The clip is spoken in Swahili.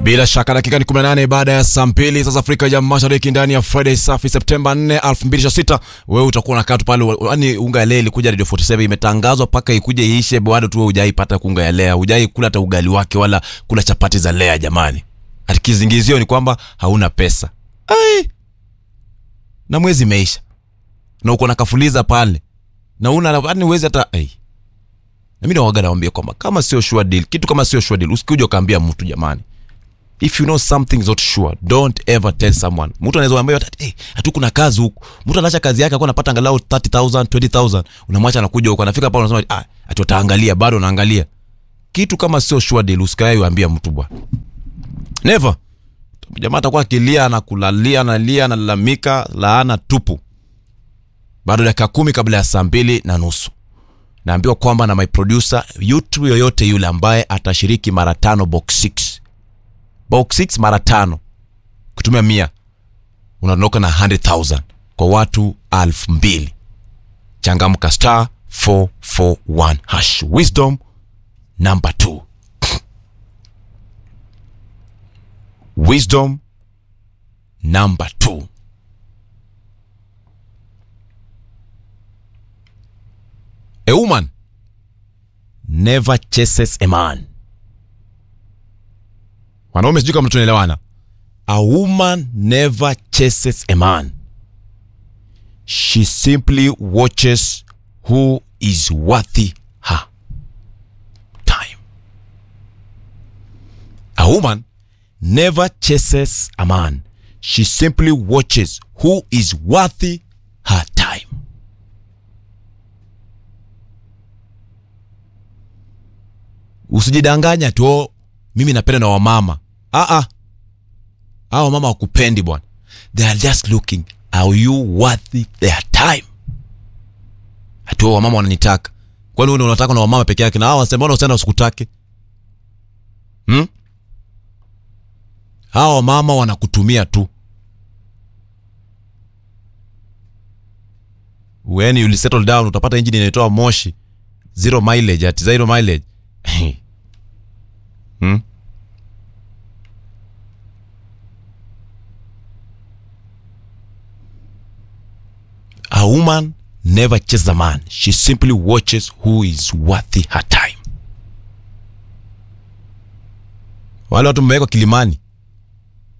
Bila shaka dakika ni 18 baada ya saa mbili sasa Afrika ya Mashariki ndani ya Friday safi Septemba 4, 2026. Wewe utakuwa unakaa tu pale, yani unga ya lea ilikuja Radio 47 imetangazwa paka ikuje iishe, bado tu wewe hujaipata kunga ya lea, hujai kula hata ugali wake wala kula chapati za lea jamani. Ati kizingizio ni kwamba hauna pesa. Ai. Na mwezi imeisha. Na uko na kafuliza pale. Na una yani uwezi hata ai. Na mimi nawaga nawaambia kwamba kama sio sure deal, kitu kama sio sure deal, usikuje ukaambia mtu jamani. If you know something is not sure, don't ever tell someone. Mtu anaweza kuambia ati hey, hatu kuna kazi huku. Mtu anaacha kazi yake akawa anapata angalau 30000, 20000, unamwacha anakuja huko, anafika pale unasema ah, ati utaangalia, bado unaangalia. Kitu kama sio sure deal, usikae uambia mtu bwana. Never. Jamaa atakuwa akilia na kulalia analia analalamika, laana tupu. Bado dakika kumi kabla ya saa mbili na nusu naambiwa kwamba na my producer YouTube yoyote yule ambaye atashiriki mara tano box 6 box 6 mara tano kutumia mia unaondoka na 100,000 kwa watu alfu mbili changamka star 441 hash wisdom number 2 wisdom number 2 a woman never chases a man wanaume sijui kama tunaelewana a woman never chases a man she simply watches who is worthy her time a woman never chases a man she simply watches who is worthy her time usijidanganya tu "Oh, mimi napenda na wamama ah ah hao wamama wakupendi bwana they are just looking are you worthy their time ati wao wamama wananitaka kwani wewe unataka na wamama peke yake na hao wanasema mbona usienda usikutake hmm? hao wamama wanakutumia tu when you settle down utapata engine inaitoa moshi zero mileage at zero mileage hmm? A woman never chases a man. She simply watches who is worthy her time. Wale watu mmewekwa kilimani,